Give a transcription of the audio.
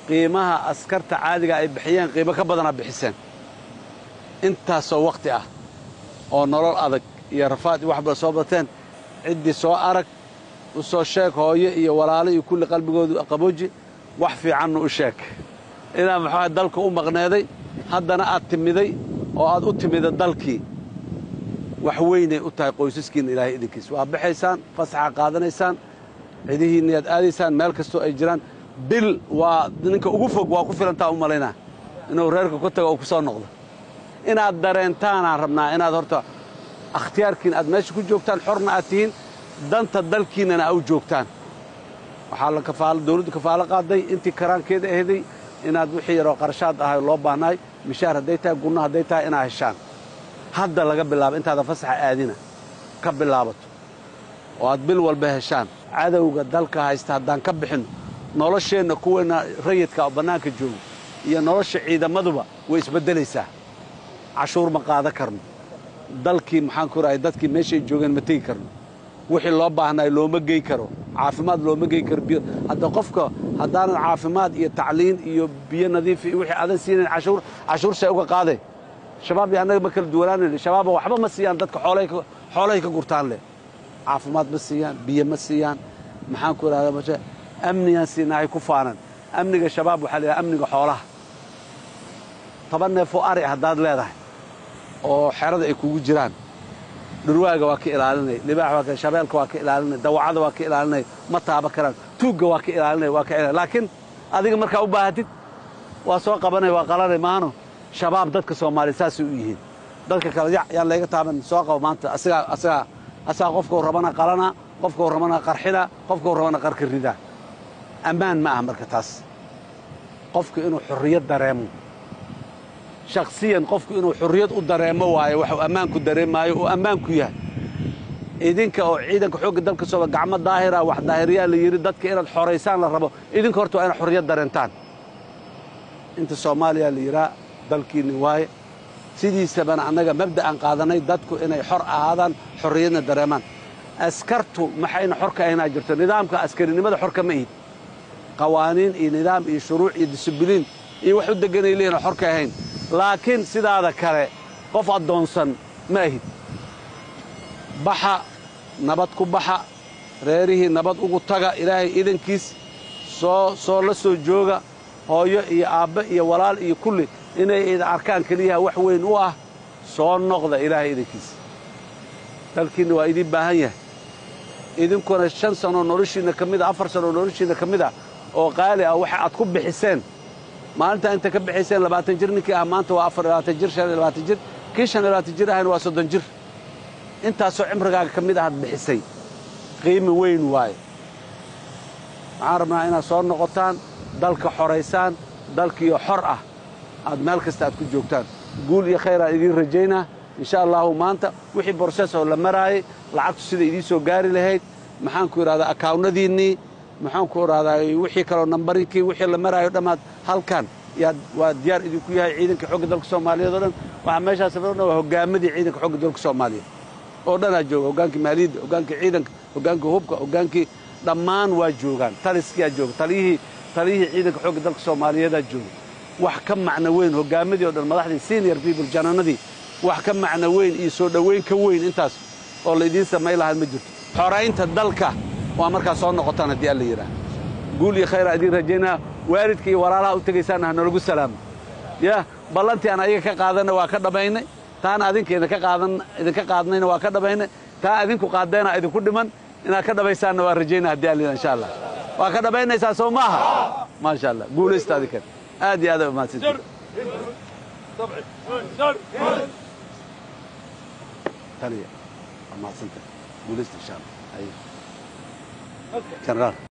qiimaha askarta caadiga ay bixiyeen qiimo ka badanaa bixiseen intaasoo wakhti ah oo nolol adag iyo rafaad iyo waxba soo bateen ciddii soo arag u soo sheeg hooyo iyo walaalo iyo kulli qalbigoodu qabooji wax fiicanna u sheeg inaad maxaa dalka u maqneeday haddana aad timiday oo aad u timida dalkii wax weynay u tahay qoysaskiinna ilaahay idinkiis waa baxaysaan fasaxa qaadanaysaan cidihiinna yaad aadaysaan meel kastoo ay jiraan bil waa ninka ugu fog waa ku filantaa u malaynaa inuu reerka ku tago oo ku soo noqdo inaad dareentaanaan rabnaa inaad horta akhtiyaarkiin aad meesha ku joogtaan xorna aad tihiin danta dalkiinnana aa u joogtaan waxaa la kafaalo dawladdu kafaalo qaaday intii karaankeeda ahday inaad wixii yaroo qarashaad ahay loo baahnaay mishaar hadday tahay gunno hadday tahay inaad heshaan hadda laga bilaabo intaadan fasaxa aadina ka bilaabato oo aad bil walba heshaan cadowga dalka haysta haddaan ka bixinno nolosheenna kuweenna rayidka oo bannaanka joogo iyo nolosha ciidamaduba way isbeddelaysaa cashuur ma qaadan karno dalkii maxaan ku rahay dadkii meeshay joogeen ma tegi karno wixii loo baahnaay looma gey karo caafimaad looma gey karo biyo hadda qofka haddaanan caafimaad iyo tacliin iyo biyo nadiif iyo wixii aadan siinayn cashuur cashuur see uga qaadee shabaab iyo annaga ma kala duwanaanayno shabaaba waxba ma siiyaan dadka xoolahay ka gurtaan leh caafimaad ma siiyaan biyo ma siiyaan maxaan ku idhahdaa mashe amnigaan siinahay ku faanan amniga shabaab waxaa la yidhaha amniga xoolaha toban neefoo ari haddaad leedahay oo xerada ay kugu jiraan dhurwaaga waa ka ilaalinay libaax waa ka shabeelka waa ka ilaalinay dawacada waa ka ilaalinay ma taaba karaan tuugga waa ka ilaalinay waa ka ilaalinay laakiin adiga markaa u baahatid waa soo qabanay waa qalanay maano shabaab dadka soomaaliya saasay u yihiin dadka kale yac yaan layga taaban soo qabo maanta asigaa asigaa asagaa qofkau rabana qalanaa qofkau rabana qarxinaa qofkau rabana qarka ridaa ammaan ma aha marka taas qofku inuu xorriyad dareemo shakhsiyan qofku inuu xorriyad u dareemo waayo waxuu ammaanku dareemaayo uu ammaanku yahay idinka oo ciidanka xoogga dalka sooba gacmo daahira wax daahiriyaa la yidhi dadka inaad xoraysaan la rabo idinka horta waa inaad xorriyad dareentaan inta soomaaliya la yidhaa dalkiinni waaye sidiisabana annaga mabda'an qaadanay dadku inay xor ahaadaan xorriyadna dareemaan askartu maxayna xor ka ahaynaa jirto nidaamka askarinimada xor kama ihid qawaaniin iyo nidaam iyo shuruuc iyo disibiliin iyo wax u degganay leeyihin xor ka ahayn laakiin sidaada kale qof addoonsan ma ahid baxa nabad ku baxa reerihii nabad ugu taga ilaahay idankiis soo soo la soo jooga hooyo iyo aabbe iyo walaal iyo kulli inay idin arkaan keliyaha wax weyn u ah soo noqda ilaahay idankiis dalkiinna waa idiin baahan yahay idinkuna shan sanoo noloshiinna ka mid a afar sanoo noloshiinna ka mid ah oo qaali ah waxa aad ku bixiseen maalintaa inta ka bixayseen labaatan jir ninkii ah maanta waa afar labaatan jir shan iyo labaatan jir kii shan iyo labaatan jir ahayna waa soddon jir intaasoo cimrigaaga ka mid ahaad bixisay qiimi weyn waaye waxaan rabnaa inaad soo noqotaan dalka xoraysaan dalkiiyo xor ah aad meel kasta aad ku joogtaan guul iyo khayr aan idiin rajaynaa insha allahu maanta wixii borses oo la maraayay lacagtu sida idiin soo gaari lahayd maxaanku idhahdaa akaawnadiinnii maxaanku idhahdaa wixii kaloo nambarinkii wixii la maraayo dhammaad halkan yaad waa diyaar idinku yahay ciidanka xogga dalka soomaaliyeed oo dhan waxaa meeshaas dhan waa hoggaamadii ciidanka xogga dalka soomaaliyeed oo dhanaa jooga hoggaankii maaliyadda hoggaankii ciidanka hoggaankii hubka hoggaankii dhammaan waa joogaan taliskiyaa jooga taliyihii taliyihii ciidanka xogga dalka soomaaliyeedaa jooga wax ka macno weyn hoggaamadii o dhan madaxdii senior people jananadii wax ka macno weyn iyo soo dhowayn ka weyn intaas oo laydiin samayn lahaa ma jirto xoraynta dalka waa markaa soo noqotaan haddii alla yidhaah guul iyo khayraa idiin rajaynaa waalidka iyo walaalaha u tegaysaanna ha nalagu salaamo yah ballantii aan ayaga ka qaadanna waa ka dhammaynay taana adinka idinka qaadan idinka qaadnayna waa ka dhammaynay taa adinku qaaddeena idinku dhiman inaad ka dhammaysaanna waa rajaynaa haddii alla yidhaha insha allah waa ka dhammaynaysaa soo maaha maasha allah guulaysta adinkan aad iyo aad ay umahadsantihin taliya waa mahadsantahay guulaysta insha allah generaal